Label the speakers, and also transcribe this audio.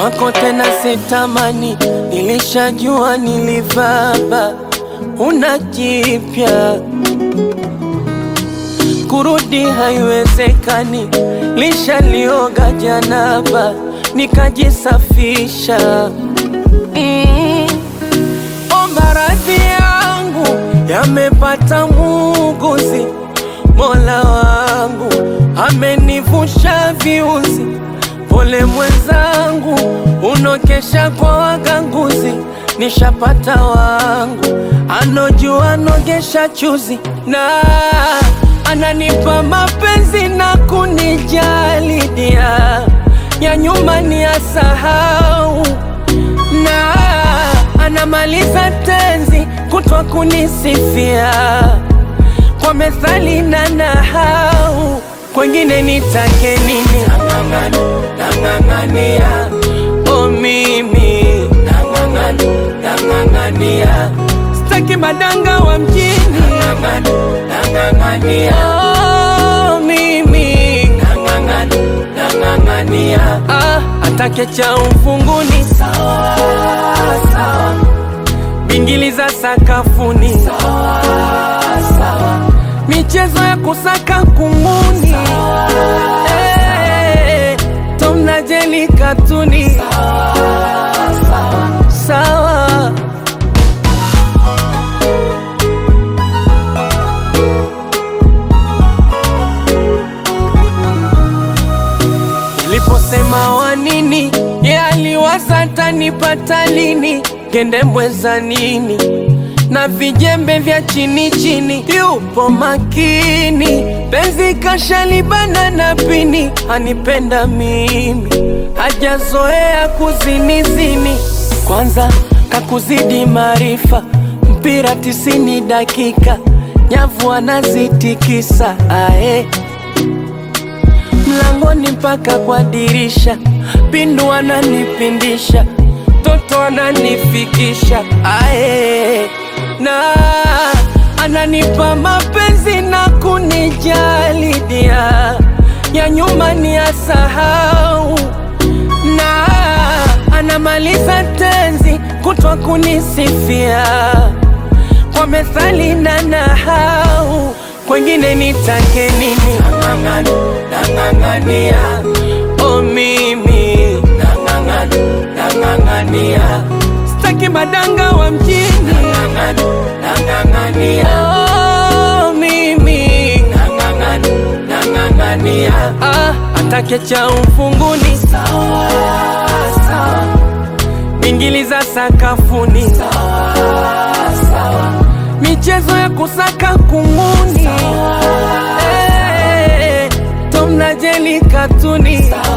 Speaker 1: kwako tena sitamani, nilishajua nilivaba, una jipya kurudi haiwezekani, lishalioga janaba nikajisafisha. Mm. Omba radhi yangu yamepata muuguzi, Mola wangu amenivusha viuzi. Pole mwenzangu, unokesha kwa waganguzi, nishapata wangu anojua nogesha chuzi na ananipa mapenzi na kunijali dia ya nyuma ni asahau na anamaliza tenzi kutwa kunisifia kwa methali na nahau kwengine nitake nini? Nang'ang'ana, nang'ang'ania o mimi nang'ang'ana, nang'ang'ania staki madanga wa mjini nang'ang'ana, nang'ang'ania oh, mimi nang'ang'ana, nang'ang'ania ah, atake cha ufunguni sawa sawa, bingili za sakafuni sawa sawa, michezo ya kusaka kunguni Eh, Tom na Jerry katuni sawa sawa Niliposema wa nini, ye aliwaza tanipata lini, kende mweza nini na vijembe vya chini chini, yupo makini, penzi kashalibana na pini, anipenda mimi, hajazoea kuzinizini, kwanza kakuzidi maarifa, mpira tisini dakika, nyavu anazitikisa ae mlangoni mpaka kwa dirisha, pindu ananipindisha, toto ananifikisha ae, na ananipa mapenzi na kunijali dia ya nyuma ni asahau, na anamaliza tenzi kutwa kunisifia kwa methali na nahau kwengine nitake nini? Nang'ang'ana, nang'ang'ania o mimi nang'ang'ana, nang'ang'ania staki madanga wa mjini nang'ang'ana, nang'ang'ania oh, mimi nang'ang'ana, nang'ang'ania ah, atake cha ufunguni sawa sawa, bingili za sakafuni sawa sawa michezo ya kusaka kunguni Eh, Tom na Jerry katuni